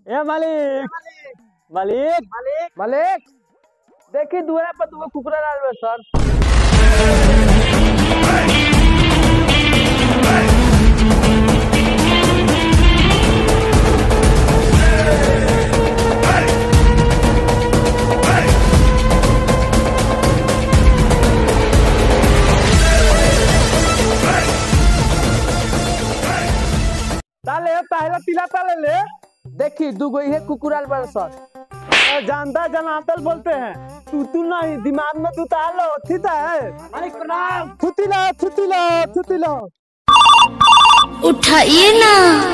ए मालिक मालिक मालिक देखी दुआरा पर दूगो कुकुरा डाल बा सर ताले पहला तिला ताले ले देखी दूगो इहे कुकुराल बड़ सर जानता जनातल बोलते हैं तू तू नहीं दिमाग में तू तालो थीता है मालिक प्रणाम थुती लो थुती लो थुती लो उठाइए ना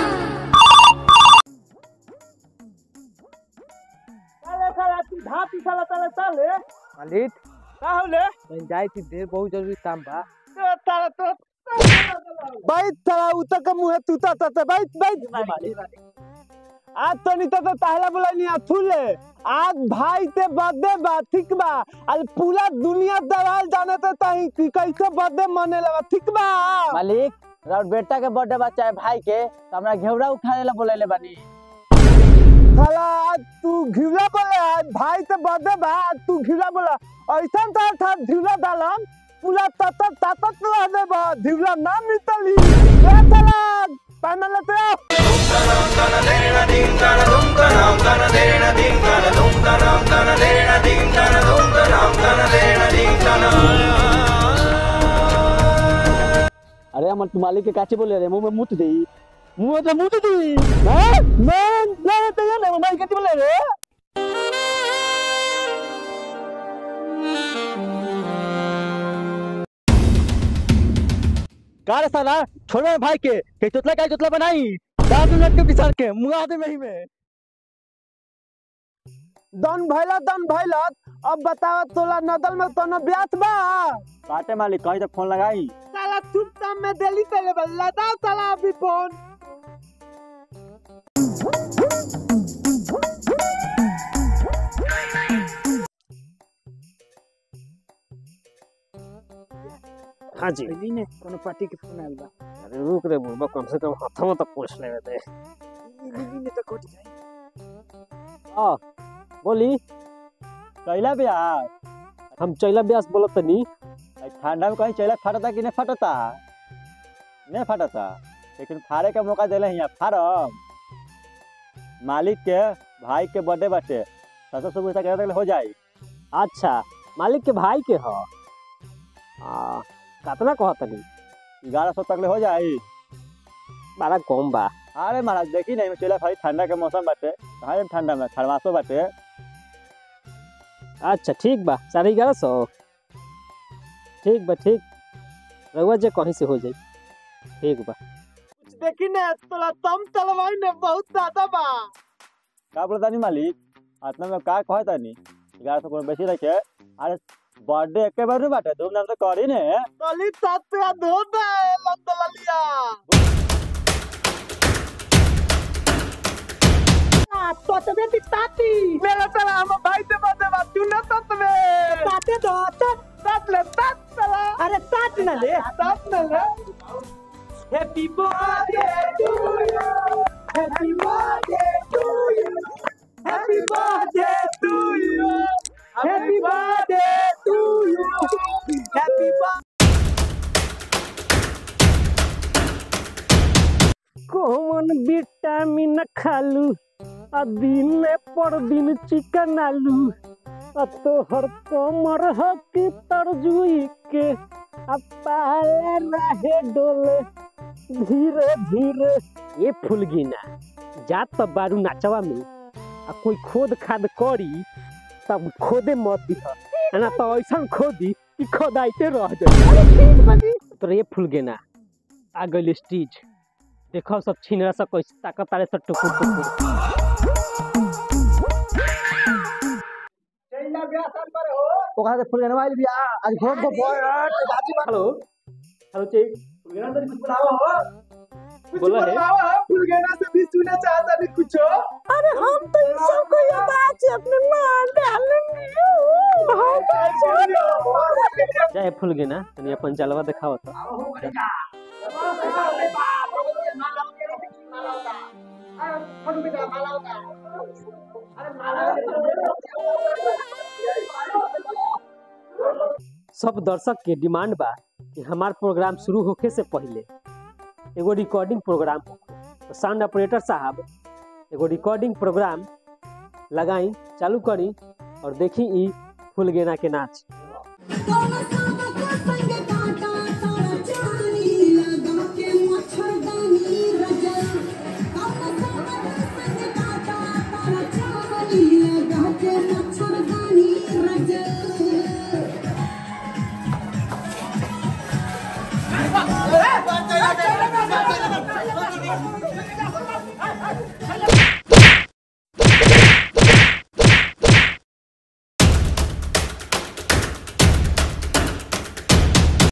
ताले साला तू धापी साला ताले ताले मालिक का होले कहीं जाए थी देर बहुत जरूरी काम बा तो ताला तो बैठ साला उतर के मुंह तूता तते बैठ बैठ आज तो नहीं तो तो ताहला बोला नहीं अथुले आज भाई ते बर्थडे बा ठीक बा आज पूरा दुनिया दलाल जाने ते तही कि कैसे बर्थडे मने लगा ठीक बा मालिक राउर बेटा के बर्थडे बा चाहे भाई के तो हमरा घेवड़ा उठाने ला बोले बानी साला आज तू घिवला बोले आज भाई ते बर्थडे बा आज तू घिवला बोला ऐसा था था घिवला डालम पूरा ततत ततत रह दे बा घिवला ना मितली ए साला पैनल लेते आओ अरे हमर तू मालिक के काचे बोले रे मुंह में मुत देई मुंह में तो मुत देई हैं मैं नहीं तो ये नहीं मैं कितने बोले रे का रे साला छोड़ो भाई के के चोतला का चोतला बनाई दांत लट के पिसर के मुंह आदे में ही में दन भैला दन भैला अब बतावा तोला नदल में कोनो ब्यास बा काटे मालिक कहीं तो फोन लगाई साला चुपचाप में दिल्ली चले बा लदा साला अभी फोन हां जी दिल्ली ने कोनो पार्टी के फोन आइल बा अरे रुक रे बुढ़बा कम से कम हाथों में तो पूछ ले दे दिल्ली ने तो कोटी जाई हां बोली चैला ब्यास हम चैला ब्यास बोलत तनी आई ठंडा में कहीं चैला फटता कि नहीं फटता नहीं फटता लेकिन फाड़े का मौका देले हिया फाड़म मालिक के भाई के बर्थडे बाटे सत्रह सौ पैसा के हो जाई अच्छा मालिक के भाई के ह आ कितना कहत तनी ग्यारह सौ तक ले हो जाई बड़ा कम बा अरे महाराज देखी नहीं चला खाली ठंडा के मौसम बाटे कहाँ जाएम ठंडा में खरवासो बाटे अच्छा ठीक बा साढ़े ग्यारह सौ ठीक बा ठीक रहुआ जे कहीं से हो जाई ठीक बा कुछ देखी ने तोला तम तलवाई ने बहुत ज्यादा बा का बोलता नहीं मालिक इतना में का कहता तानी ग्यारह सौ कोनो बेसी रखे अरे बर्थडे एके बार नहीं बाटे धूमधाम से करी ने तली सात पे धो दे लंदला लिया तोतबे ती ताती मेरा साला हम भाई से बात बात तू ना तोतबे ताते दो तत तत ले तत साला अरे तत ना ले तत ना ले happy birthday to you happy birthday to you happy birthday to you happy birthday to you happy कौन विटामिन खालू आ दिन पर दिन चिकन आलू आ तोहर कमर ह की तरजुई के आ पाले रहे डोले धीरे धीरे ये फुलगिना जात त बारू नाचवा में आ कोई खोद खाद करी तब खोदे मत दिह ना तो ऐसा खोदी कि खोदाइते रह जाए तो ये फुलगिना आ गइल स्टीज देखो सब छिनरा सब कैसे ताकत तारे सब टुकुर टुकुर ओकरा से फुलगनवा आइल बिया आज घर को हेलो हेलो चेक फुलगना तो कुछ बनावा हो बोला है फुलगेना से भी सुनना चाहता नहीं कुछ अरे हम तो इन सबको ये बात से अपने मार डालेंगे चाहे फुलगना तनी अपन जलवा दिखाओ तो माला सब दर्शक के डिमांड बा कि हमार प्रोग्राम शुरू होखे से पहले एगो रिकॉर्डिंग प्रोग्राम होखे तो साउंड ऑपरेटर साहब एगो रिकॉर्डिंग प्रोग्राम लगाई चालू करी और देखी ई फुल गेना के नाच तोला सादा का संग काटा तारा चानी लगा के मच्छरदानी रजा तोला सादा का संग काटा तारा चानी लगा के मच्छरदानी रजा